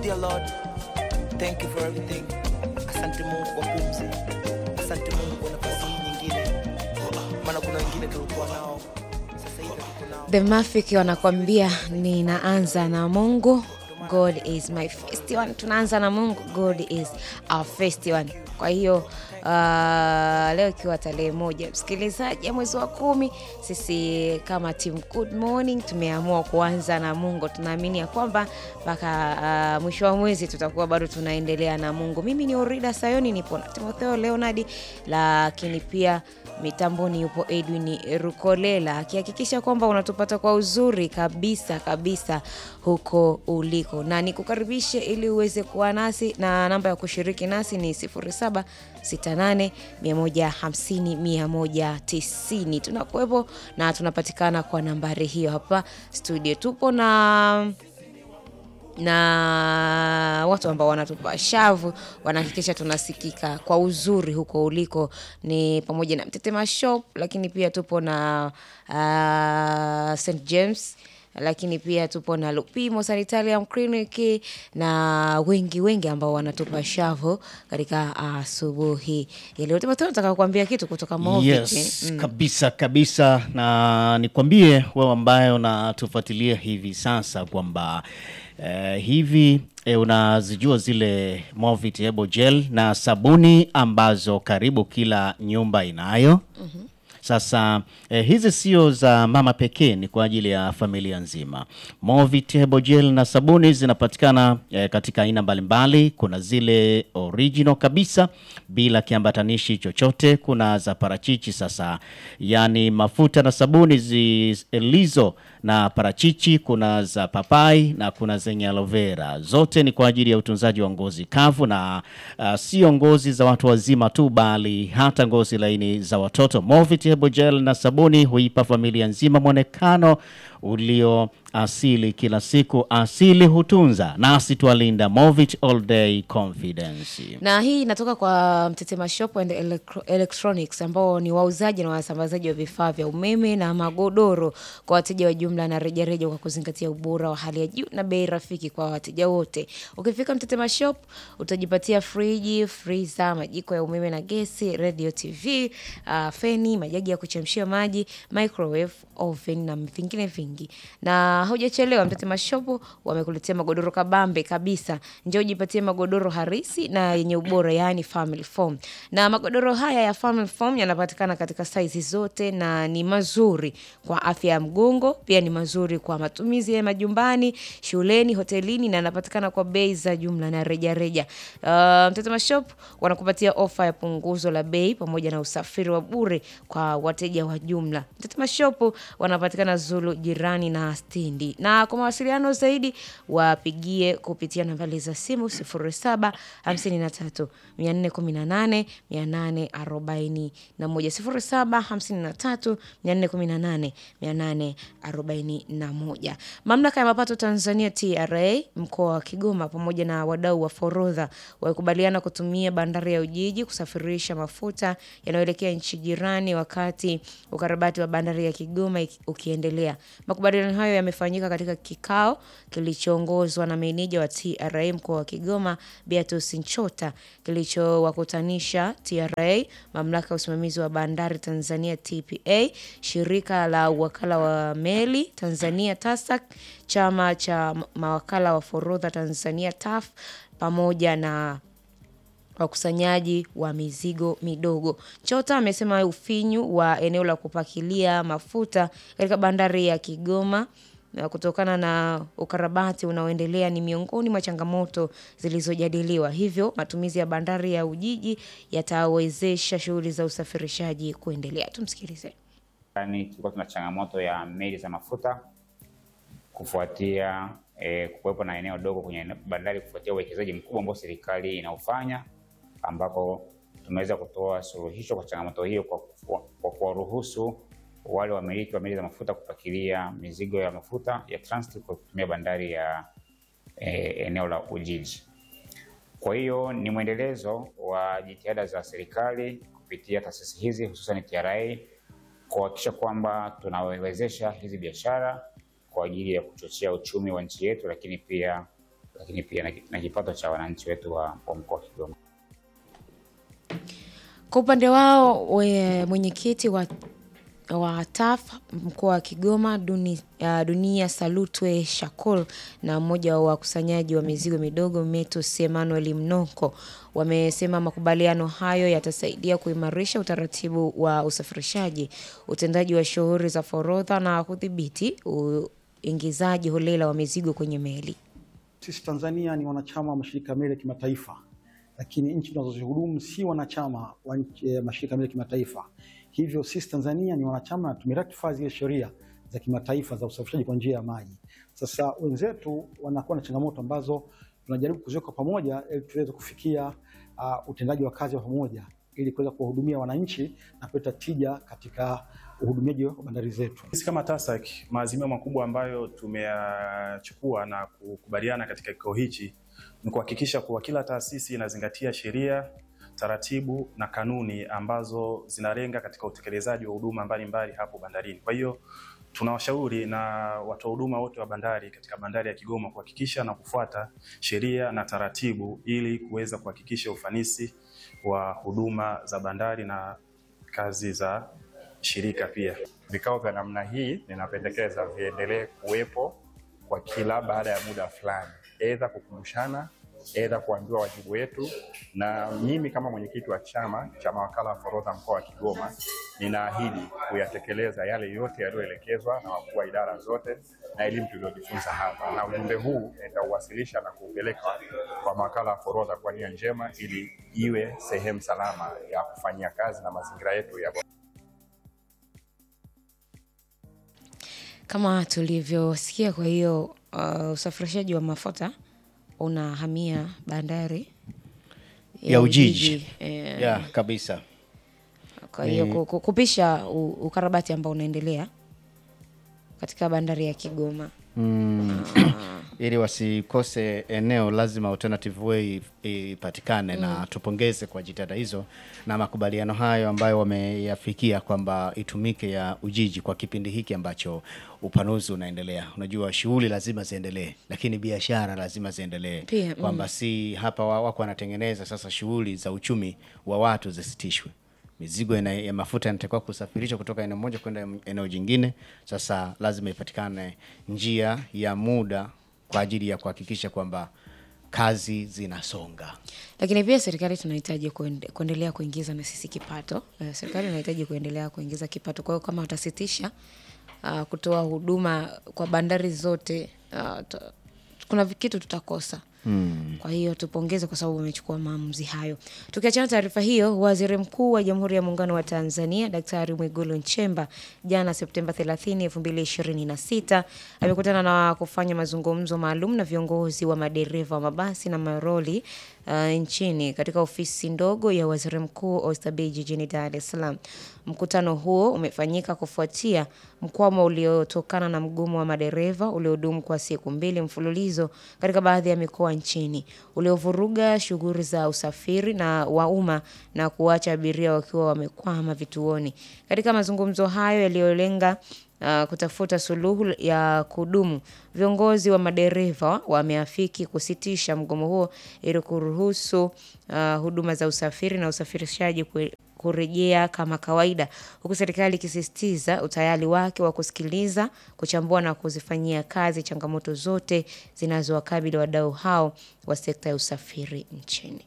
dear Lord, thank you for everything. Asante Mungu kwa pumzi, asante Mungu kwa nafasi hii nyingine, maana kuna wengine tulikuwa nao, sasa hivi hatuko nao. The Mafik wanakwambia ninaanza na Mungu, God is my first one. Tunaanza na Mungu, God is our first one. Kwa hiyo uh, leo ikiwa tarehe moja msikilizaji ya mwezi wa kumi, sisi kama team Good Morning tumeamua kuanza na Mungu. Tunaamini ya kwamba mpaka uh, mwisho wa mwezi tutakuwa bado tunaendelea na Mungu. Mimi ni Orida Sayoni, nipo na Timotheo Leonardi, lakini pia mitamboni yupo Edwin Rukolela akihakikisha kwamba unatupata kwa uzuri kabisa kabisa huko uliko, na nikukaribishe ili uweze kuwa nasi, na namba ya kushiriki nasi ni 0768 150 190. Tunakuwepo na tunapatikana kwa nambari hiyo hapa studio. Tupo na na watu ambao wanatupa shavu wanahakikisha tunasikika kwa uzuri huko uliko, ni pamoja na Mtetema Shop, lakini pia tupo na uh, St James lakini pia tupo na Lupimo Sanitarium Clinic na wengi wengi ambao wanatupa shavu katika asubuhi ya leo. Timotheo, nataka kukuambia kitu kutoka Movit. Yes, kabisa kabisa, na nikwambie wewe ambaye unatufuatilia hivi sasa kwamba eh, hivi eh, unazijua zile Movit Hebo Gel na sabuni ambazo karibu kila nyumba inayo. Sasa eh, hizi sio za mama pekee, ni kwa ajili ya familia nzima. Movit Hebo Gel na sabuni zinapatikana eh, katika aina mbalimbali. Kuna zile original kabisa bila kiambatanishi chochote, kuna za parachichi. Sasa yani mafuta na sabuni zilizo na parachichi, kuna za papai na kuna zenye aloe vera. Zote ni kwa ajili ya utunzaji wa ngozi kavu na uh, sio ngozi za watu wazima tu, bali hata ngozi laini za watoto. Movit Hebo Gel na sabuni huipa familia nzima mwonekano ulio asili kila siku. Asili hutunza, nasi twalinda. Movit all day confidence. na hii inatoka kwa Mtetema Shop and Electro Electronics ambao ni wauzaji na wasambazaji wa vifaa vya umeme na magodoro kwa wateja wa jumla na rejareja, kwa kuzingatia ubora wa hali ya juu na bei rafiki kwa wateja wote. Ukifika Mtetema Shop utajipatia friji, friza, majiko ya umeme na gesi, radio, TV, uh, feni, majagi ya kuchemshia maji, microwave, oven na vingine vingi. Na haujachelewa, Mtetema Shop wamekuletea magodoro kabambe kabisa. Njoo ujipatie magodoro harisi na yenye ubora, yaani family foam. Na magodoro haya ya family foam yanapatikana katika saizi zote na ni mazuri kwa afya ya mgongo, pia ni mazuri kwa matumizi ya majumbani, shuleni, hotelini na yanapatikana kwa bei za jumla na rejareja. Uh, Mtetema Shop wanakupatia ofa ya punguzo la bei pamoja na usafiri wa bure kwa wateja wa jumla. Mtetema Shop wanapatikana Zulu jirani na stendi, na kwa mawasiliano zaidi wapigie kupitia nambari za simu 07 53 418 841 07 53 418 841. Mamlaka ya mapato Tanzania TRA mkoa wa Kigoma pamoja na wadau wa forodha walikubaliana kutumia bandari ya Ujiji kusafirisha mafuta yanayoelekea nchi jirani wakati ukarabati wa bandari ya Kigoma iki- ukiendelea. Makubaliano hayo yamefanyika katika kikao kilichoongozwa na meneja wa TRA mkoa wa Kigoma Beatus Nchota kilichowakutanisha TRA, mamlaka ya usimamizi wa bandari Tanzania TPA, shirika la wakala wa meli Tanzania TASAC, chama cha mawakala wa forodha Tanzania TAF pamoja na wakusanyaji wa mizigo midogo. Chota amesema ufinyu wa eneo la kupakilia mafuta katika bandari ya Kigoma na kutokana na ukarabati unaoendelea ni miongoni mwa changamoto zilizojadiliwa. Hivyo matumizi ya bandari ya Ujiji yatawezesha shughuli za usafirishaji kuendelea. Tumsikilize. Yani tulikuwa tuna changamoto ya meli za mafuta kufuatia eh, kuwepo na eneo dogo kwenye ene- bandari kufuatia uwekezaji mkubwa ambao serikali inaufanya, ambapo tumeweza kutoa suluhisho kwa changamoto hiyo kwa kufu- kwa kuwaruhusu wale wamiliki wa meli za mafuta kupakilia mizigo ya mafuta ya transit kwa kutumia bandari ya eh, eneo la Ujiji. Kwa hiyo ni mwendelezo wa jitihada za serikali kupitia taasisi hizi hususan TRA kuhakikisha kwamba tunawezesha hizi biashara kwa ajili ya kuchochea uchumi wa nchi yetu, lakini pia lakini pia na, na kipato cha wananchi wetu wa, wa mkoa wa Kigoma. Kwa upande wao we- mwenyekiti wa, wa TAF mkoa wa Kigoma Duni, uh, Dunia Salutwe Shakul na mmoja wa wakusanyaji wa mizigo midogo Metus Emmanuel Mnoko wamesema makubaliano hayo yatasaidia kuimarisha utaratibu wa usafirishaji, utendaji wa shughuli za forodha na kudhibiti uingizaji holela wa mizigo kwenye meli. Sisi Tanzania ni wanachama wa mashirika ya meli ya kimataifa, lakini nchi tunazozihudumu si wanachama wa nchi- eh, mashirika ya meli ya kimataifa. Hivyo sisi Tanzania ni wanachama na tumeratify zile sheria za kimataifa za usafirishaji kwa njia ya maji. Sasa wenzetu wanakuwa na changamoto ambazo tunajaribu kuziweka pamoja ili tuweze kufikia uh, utendaji wa kazi wa pamoja ili kuweza kuwahudumia wananchi na kuleta tija katika uhudumiaji wa bandari zetu. Sisi kama TASAC maazimio makubwa ambayo tumeyachukua na kukubaliana katika kikao hichi ni kuhakikisha kuwa kila taasisi inazingatia sheria, taratibu na kanuni ambazo zinalenga katika utekelezaji wa huduma mbalimbali hapo bandarini. Kwa hiyo tunawashauri na watoa huduma wote wa bandari katika bandari ya Kigoma kuhakikisha na kufuata sheria na taratibu ili kuweza kuhakikisha ufanisi wa huduma za bandari na kazi za shirika pia. Vikao vya namna hii ninapendekeza viendelee kuwepo kwa kila baada ya muda fulani, aidha kukumbushana, aidha kuambiwa wajibu wetu. Na mimi kama mwenyekiti wa chama cha mawakala wa forodha mkoa wa Kigoma, ninaahidi kuyatekeleza yale yote yaliyoelekezwa na wakuu wa idara zote na elimu tuliyojifunza hapa, na ujumbe huu nitauwasilisha na kuupeleka kwa mawakala wa forodha kwa nia njema, ili iwe sehemu salama ya kufanyia kazi na mazingira yetu ya Kama tulivyosikia, kwa hiyo uh, usafirishaji wa mafuta unahamia bandari ya Ujiji eh, ya kabisa. Kwa hiyo ku- ku- kupisha u- ukarabati ambao unaendelea katika bandari ya Kigoma. Mm. ili wasikose eneo lazima alternative way ipatikane na tupongeze kwa jitihada hizo na makubaliano hayo ambayo wameyafikia kwamba itumike ya Ujiji kwa kipindi hiki ambacho upanuzi unaendelea. Unajua shughuli lazima ziendelee, lakini biashara lazima ziendelee, Pia, mm. kwamba si hapa wa- wako wanatengeneza sasa shughuli za uchumi wa watu zisitishwe mizigo ina, ya mafuta inatakiwa kusafirishwa kutoka eneo moja kwenda eneo jingine. Sasa lazima ipatikane njia ya muda kwa ajili ya kuhakikisha kwamba kazi zinasonga. Lakini pia serikali tunahitaji kuende, kuendelea kuingiza na sisi kipato. Eh, serikali inahitaji kuendelea kuingiza kipato. Kwa hiyo kama watasitisha uh, kutoa huduma kwa bandari zote uh, ta- kuna vi- kitu tutakosa. Mm. Kwa hiyo tupongeze kwa sababu wamechukua maamuzi hayo. Tukiachana taarifa hiyo, Waziri Mkuu wa Jamhuri ya Muungano wa Tanzania Daktari Mwigulu Nchemba jana Septemba 30, 2026 amekutana na kufanya mazungumzo maalum na viongozi wa madereva wa mabasi na maroli uh, nchini katika ofisi ndogo ya Waziri Mkuu Oysterbay jijini Dar es Salaam. Mkutano huo umefanyika kufuatia mkwamo uliotokana na mgomo wa madereva uliodumu kwa siku mbili mfululizo katika baadhi ya mikoa nchini uliovuruga shughuli za usafiri na wa umma na kuacha abiria wakiwa wamekwama vituoni. Katika mazungumzo hayo yaliyolenga uh, kutafuta suluhu ya kudumu, viongozi wa madereva wameafiki kusitisha mgomo huo ili kuruhusu uh, huduma za usafiri na usafirishaji kwe- kurejea kama kawaida, huku serikali ikisisitiza utayari wake wa kusikiliza, kuchambua na kuzifanyia kazi changamoto zote zinazowakabili wadau hao wa sekta ya usafiri nchini.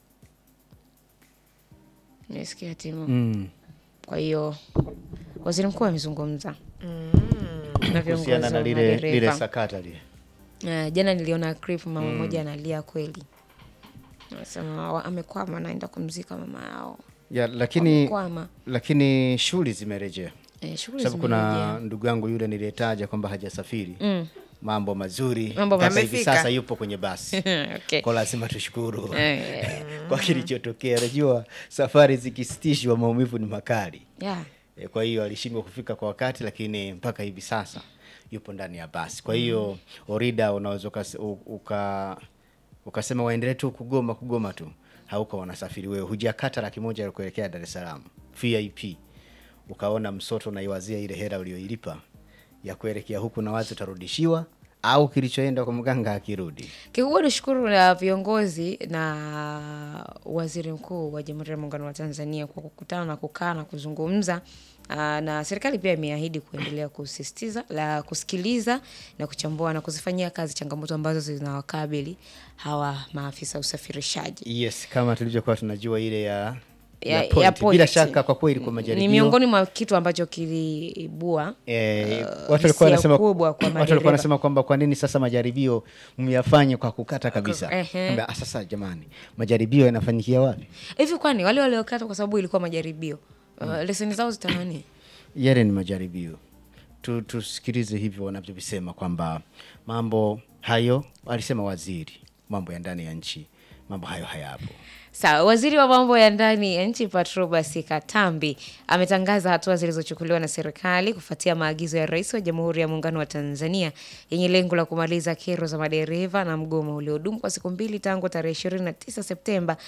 Nisikia timu. Mm. Kwa hiyo waziri mkuu amezungumza na viongozi Kuhusiana na wa lile, lile madereva. sakata lile. Eh, jana niliona clip mama mmoja analia kweli, anasema wa- amekwama, naenda kumzika mama yao, Ya, lakini amekwama. lakini shughuli zimerejea. Eh, shughuli Sababu kuna zimerejea. ndugu yangu yule niliyetaja kwamba hajasafiri. Mm. Mambo mazuri. Mambo Mpaka hivi Amefika. sasa yupo kwenye basi. okay. Kwa lazima tushukuru. Eh, kwa kilichotokea. Najua safari zikisitishwa maumivu ni makali. yeah. E, kwa hiyo alishindwa kufika kwa wakati, lakini mpaka hivi sasa yupo ndani ya basi. Kwa hiyo Orida, unaweza ukas- u- uka ukasema waendelee tu kugoma kugoma tu, hauko wanasafiri wewe, hujakata laki moja ya kuelekea Dar es Salaam VIP, ukaona msoto unaiwazia ile hela uliyoilipa ya kuelekea huku na wazi utarudishiwa au kilichoenda kwa mganga akirudi? Kikubwa ni shukuru na viongozi na waziri mkuu wa Jamhuri ya Muungano wa Tanzania kwa kukutana na kukaa na kuzungumza. Aa, na serikali pia imeahidi kuendelea kusisitiza la kusikiliza na kuchambua na kuzifanyia kazi changamoto ambazo zinawakabili hawa maafisa usafirishaji. Yes, kama tulivyokuwa tunajua ile ya Ya- point. ya point. Bila shaka kwa kweli kwa majaribio Ni miongoni mwa kitu ambacho kiliibua Eh, uh, watu walikuwa hisia wanasema kubwa kwa watu walikuwa madereva. wanasema kwamba kwa nini sasa majaribio myafanye kwa kukata kabisa? Ehe. Kwamba, ah, sasa jamani, majaribio yanafanyikia wapi? hivi, kwani wale waliokata kwa sababu ilikuwa majaribio uh, leseni zao zitanani? Yale ni majaribio. Tu, tusikilize hivyo wanavyovisema kwamba mambo hayo alisema waziri mambo ya ndani ya nchi, mambo hayo hayapo. Sawa, waziri wa mambo ya ndani ya nchi Patrobas Katambi ametangaza hatua zilizochukuliwa na serikali kufuatia maagizo ya Rais wa Jamhuri ya Muungano wa Tanzania yenye lengo la kumaliza kero za madereva na mgomo uliodumu kwa siku mbili tangu tarehe 29 Septemba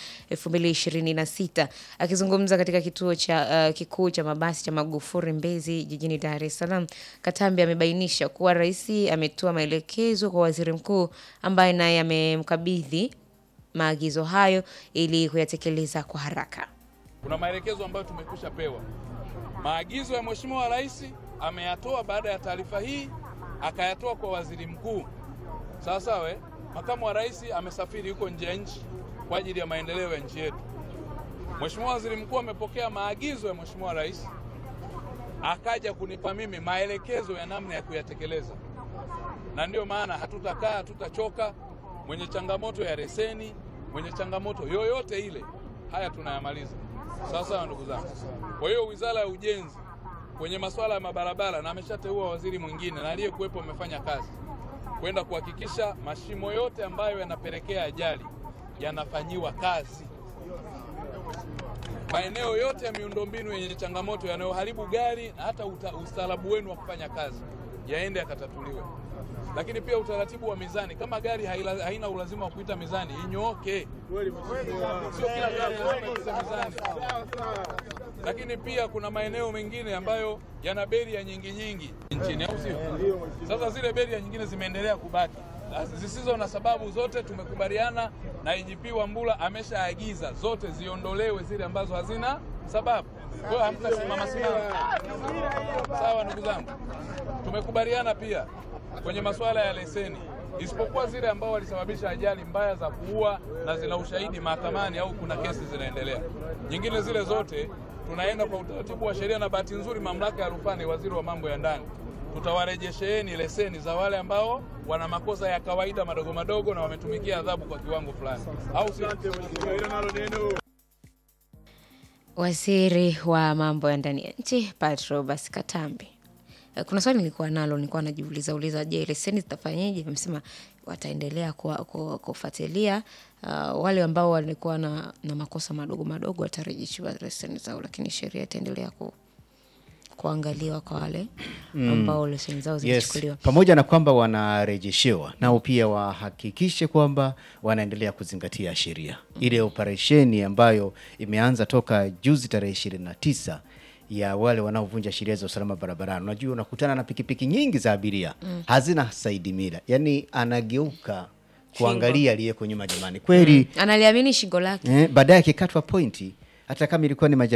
2026. Akizungumza katika kituo cha uh, kikuu cha mabasi cha Magufuli Mbezi jijini Dar es Salaam, Katambi amebainisha kuwa rais ametoa maelekezo kwa waziri mkuu ambaye naye amemkabidhi maagizo hayo ili kuyatekeleza kwa haraka. Kuna maelekezo ambayo tumekwisha pewa. Maagizo ya Mheshimiwa Rais ameyatoa baada ya taarifa hii, akayatoa kwa waziri mkuu. Sawa sawa, eh? Makamu wa Rais amesafiri huko nje ya nchi kwa ajili ya maendeleo ya nchi yetu. Mheshimiwa Waziri Mkuu amepokea maagizo ya Mheshimiwa Rais, akaja kunipa mimi maelekezo ya namna ya kuyatekeleza, na ndiyo maana hatutakaa, hatutachoka. Mwenye changamoto ya leseni, mwenye changamoto yoyote ile, haya tunayamaliza. Sawa sawa, ndugu zangu. Kwa hiyo Wizara ya Ujenzi kwenye masuala ya mabarabara, na ameshateua waziri mwingine na aliyekuwepo amefanya kazi kwenda kuhakikisha mashimo yote ambayo yanapelekea ajali yanafanyiwa kazi. Maeneo yote ya miundombinu yenye changamoto yanayoharibu gari na hata uta- ustaarabu wenu wa kufanya kazi yaende yakatatuliwe. Lakini pia utaratibu wa mizani, kama gari haila, haina ulazima wa kuita mizani inyooke, sio kila gari lazima iite mizani. Lakini pia kuna maeneo mengine ambayo yana beria nyingi nyingi nchini, au sio? Sasa zile beria nyingine zimeendelea kubaki zisizo na sababu, zote tumekubaliana na IGP Wambura ameshaagiza zote ziondolewe zile ambazo hazina sababu. Kwa hiyo hamtasimama simama. Sawa ndugu zangu, tumekubaliana pia kwenye masuala ya leseni, isipokuwa zile ambao walisababisha ajali mbaya za kuua na zina ushahidi mahakamani au kuna kesi zinaendelea. Nyingine zile zote tunaenda kwa utaratibu wa sheria, na bahati nzuri mamlaka ya rufaa ni waziri wa mambo ya ndani tutawarejesheeni leseni za wale ambao wana makosa ya kawaida madogo madogo na wametumikia adhabu kwa kiwango fulani, au sio? Waziri wa mambo ya ndani ya nchi Patrobas Katambi. Eh, Kuna swali nilikuwa nalo, nilikuwa najiuliza uliza, je, leseni zitafanyeje? Amesema wataendelea kuwa- ku- kufuatilia uh, wale ambao walikuwa na, na makosa madogo madogo watarejeshiwa leseni zao, lakini sheria itaendelea ku, kuangaliwa kwa wale ambao leseni zao Yes, zilichukuliwa. pamoja na kwamba wanarejeshewa nao pia wahakikishe kwamba wanaendelea kuzingatia sheria. Ile operesheni ambayo imeanza toka juzi tarehe ishirini na tisa ya wale wanaovunja sheria za usalama barabarani. Unajua, unakutana na pikipiki nyingi za abiria hazina saidi mira, yaani anageuka kuangalia aliyeko nyuma. Jamani, kweli Analiamini shingo lake. eh, baadaye akikatwa pointi, hata kama ilikuwa ni majaribio